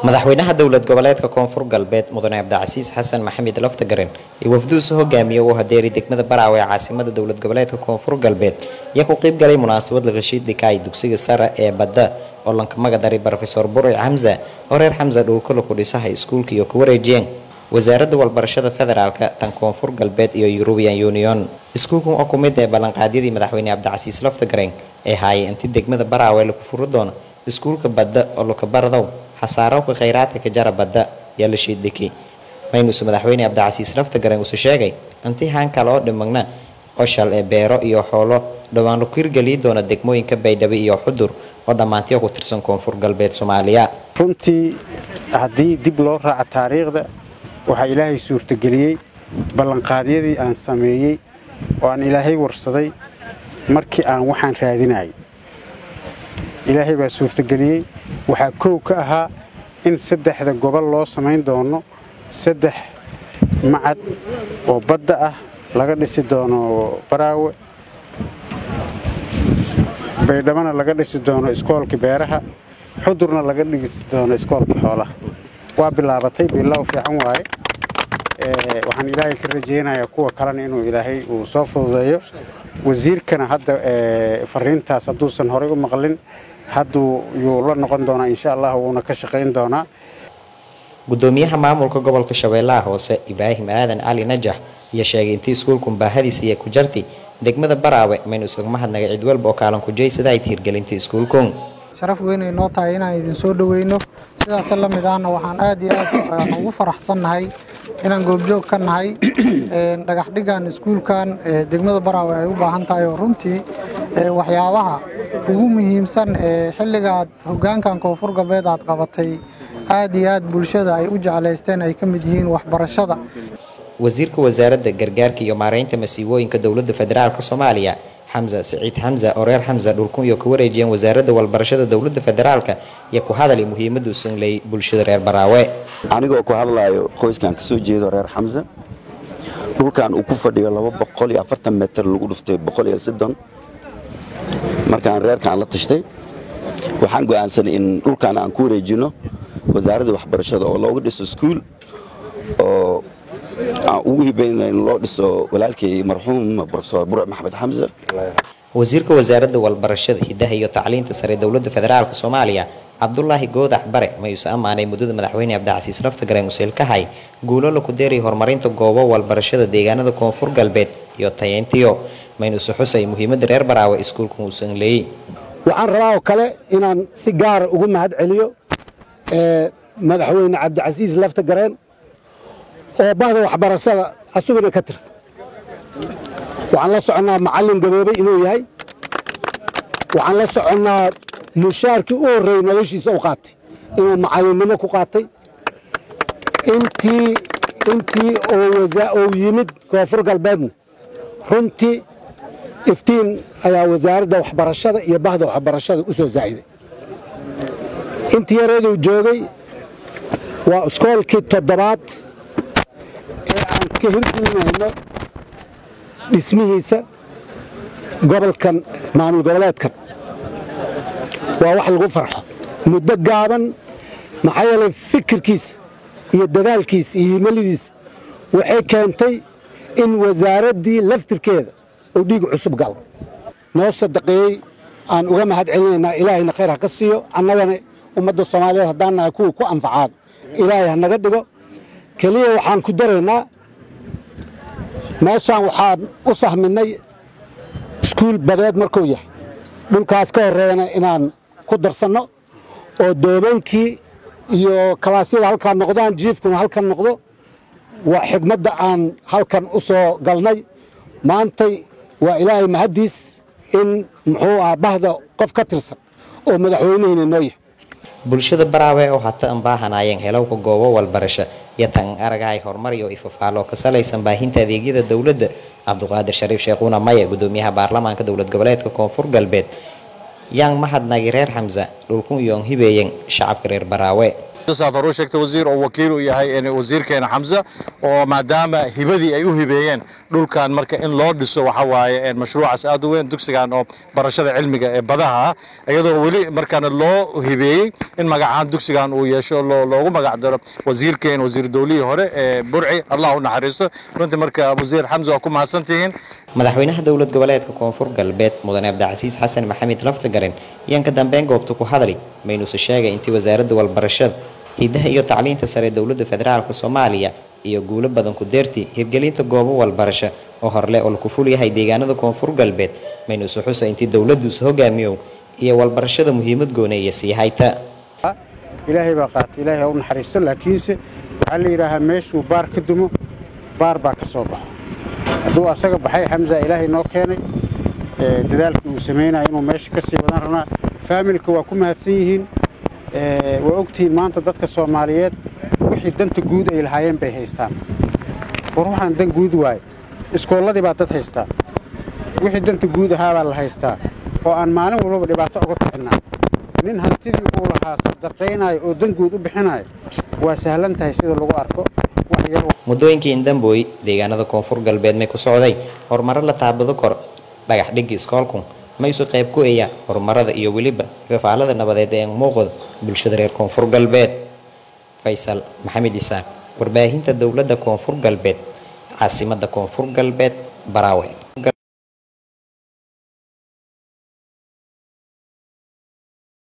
madaxweynaha dowlad goboleedka koonfur galbeed mudane cabdicasiis xasan maxamed laftagaren iyo wafduusu hogaamiye uu hadeeri degmada baraawe ee caasimada dowlad goboleedka koonfur galbeed ayaa ku qeyb galay munaasabad lagashiid dhikaay dugsiga sare ee badda oo lanka magadaray rofeor burci xamsa oo reer xamsa dhowlkala ku dhisaha iskuulka iyo ku wareejiyeen wasaaradda walbarashada federaalka tan koonfur galbeed iyo eurubian union iskuulkan oo ku mid ee ballanqaadyadii madaxweyne cabdicasiis laftagaren ee haayay inti degmada baraawe lagu furi doono iskuulka badda oo lukabardow xasaarowka khayraadka ka jara badda yaa la shiiddhiki maynuusu madaxweyne cabdicasiis laftagaren usu sheegay intii haan kale oo dhimagna oshal ee beero iyo xoolo dhowaan laku hirgeliyi doona degmooyinka baydhabo iyo xudur oo dhammaantiyo ku tirsan koonfur galbeed soomaaliya runtii haddii dib loo raaco taariikhda waxaa ilaahay suurtageliyey ballanqaadyadii aan sameeyey oo aan ilaahay warsaday markii aan waxaan raadinayay ilaahay baa suurtageliyey waxaa kow ka ahaa in saddexda gobol loo samayn doono saddex macad oo badda ah laga dhisi doono baraawe baydhabana laga dhisi doono iskoolkii beeraha xudurna laga dhisi doono iskoolkii xoolaha waa bilaabatay bilow fiican waaye waxaan ilaahay ka rajaynayaa kuwa kalena inuu ilaahay uu soo fududeeyo wasiirkana hadda fariintaas hadduusan horay u maqlin hadduu yuu la noqon doonaa insha allah wuuna ka shaqayn doonaa gudoomiyaha maamulka gobolka shabeellaha hoose ibraahim aadan cali najax ayaa sheegay intii iskuulkun baahadiisa iyo ku jarti degmada baraawe maynu isaga mahadnaga cid walba oo kaalan kujaysada ay hirgelinta iskuulkun sharaf weynay noo tahay inaan idin soo dhoweyno sidaas la mid ahna waxaan aad iyo aad ugu faraxsannahay inaan goobjoog ka nahay dhagaxdhigan iskuulkan degmada baraawe ay u baahan tahay oo runtii waxyaabaha ugu muhiimsan ee xilligaad hoggaankan koonfur galbeed aad qabatay aad iyo aad bulshada ay u jeclaysteen ay ka mid yihiin waxbarashada wasiirka wasaaradda gargaarka iyo maareynta masiibooyinka dowladda federaalk soomaaliya xamsa siciid xamsa oo reer xamsa dhulkun iyo ka wareejiyeen wasaaradda walbarashada dowladda federaalka iyo ku hadalay muhiimaddu sanley bulshada reer baraawe anigoo ku hadlaayo qoyskan kasoo jeedo reer xamsa dhulkan uu ku fadhiyo meter lagu dhuftay markaan reerkaan la tashtay waxaan go'aansanay in dhulkan aan ku wareejino wasaaradda waxbarashada oo looga dhiso iskuul oo aan ugu hibayna in loo dhiso walaalkay marxuum rofeor burc maxamed xamse wasiirka wasaaradda walbarashada hidaha iyo tacliinta sare dowladda federaalk soomaaliya cabdulaahi goodax bare mayuuse ammaanay muddada madaxweyne cabdicasiis laftagaren useelkahay guulo laku deeray horumarinta goobo walbarashada deegaanada koonfur galbeed iyo tayeyntiyo maynuuse xusay muhiimadda reer baraawe iskuulkan uusan leeyey waxaan rabaa oo kale inaan si gaara ugu mahad celiyo madaxweyne cabdicasiis laftagareen oo bahda waxbarashada asuguna ka tirsan waxaan la soconnaa macallin gaboobay inuu yahay waxaan la soconnaa mushaarkii u horreeyey noloshiisa u qaatay inuu macallinnimo ku qaatay intii intii oo yimid koonfur galbeedna runtii iftiin ayaa wasaaradda waxbarashada iyo bahda waxbarashada u soo saaciday intii yareeduu joogay waa iskoolkii toddobaad ee aan ka hirgelinayno dhismihiisa gobolkan maamul goboleedkan waa wax lagu farxo muddo gaaban maxaa yeelay fikirkiisa iyo dadaalkiisa iyo himalidiisa waxay keentay in wasaaraddii laftirkeeda uu dhiig cusub galo noo sadaqeeyey aan uga mahad celinaynaa ilaahayna khayr ha ka siiyo annagana ummadda soomaaliyeed haddaan nahay kuwii ku anfacaan ilaahay ha naga dhigo keliya waxaan ku daraynaa meeshaan waxaan u sahminay iskuul badeed markuu yahay dhulkaas ka horreeyana inaan ku darsanno oo doobaankii iyo kalaasyada halkaan noqdaan jiifkuna halkan noqdo waa xigmadda aan halkan u soo galnay maantay waa ilaahay mahaddiis in muxuu ah bahda qof ka tirsan oo madaxweynehina noo yahay bulshada baraawe oo hata an baahanaayeen helowka goobo walbarasho iyo tan aragahay horumar iyo ifafaalo ka salaysan baahinta adeegyada dowladda cabduqaadir shariif sheekhuuna maye gudoomiyaha baarlamaanka dowlad goboleedka koonfur galbeed yaan mahadnagi reer xamsa dhulkun iyoon hibeeyen shacabka reer baraawe saad hore u sheegtay wasiir oo wakiil u yahay wasiirkeena xamse oo maadaama hibadii ay u hibeeyeen dhulkan marka in loo dhiso waxa waaye mashruucaas aad u weyn dugsigan oo barashada cilmiga ee badaha ah iyadoo weli markaana loo hibeeyey in magacahaan dugsigan uu yeesho loogu magac daro wasiirkeen wasiir dowlihii hore ee burci allah u naxariisto runtii marka wasiir xamse waa ku mahadsantihiin madaxweynaha dowlad goboleedka koonfur galbeed mudane abdicasiis xasan maxamed laftagaren ayaan ka dambeyn goobta ku hadlay maynuuse sheegay intii wasaaradda walbarashada hidaha iyo tacliinta sare dowladda federaalk soomaaliya iyo guulo badan ku deertii hirgelinta goobo walbarasho oo horle oo laku ful yahay deegaanada koonfur galbeed maynuuse xusa intii dowladduusa hogaamiyow iyo walbarashada muhiimad gooneeya sii hayta ilaahay baa qaata ilaahay ha u naxariisto laakiinse waxaa la yidhaahaa meeshuu baar ka dumo baar baa ka soo baxo hadduu asaga baxay xamsa ilaahay noo keenay dadaalkii uu samaynaya inuu meesha ka sii wadan rabnaa faamilka waa ku mahadsan yihiin waa ogtihiin maanta dadka soomaaliyeed wixii danta guud ay lahaayeen bay haystaan war waxaan dan guud waaye iskoolladii baa dad haystaa wixii danta guud ahaabaa la haystaa oo aan maalin walbaba dhibaato uga kixinnaa nin hantidii uu lahaa sadaqaynaayo oo dan guud u bixinaayo waa sahlan tahay sida lagu arko muddooyinkii indambooy deegaanada koonfur galbeed may ku socday horumaro la taabado kor dhagax dhigga iskoolku maysu qayb ku eeya horumarada iyo weliba fafaalada nabadeed ee muuqda bulshada reer koonfur galbeed faysal maxamed isaaq warbaahinta dowladda koonfur galbeed caasimadda koonfur galbeed baraawe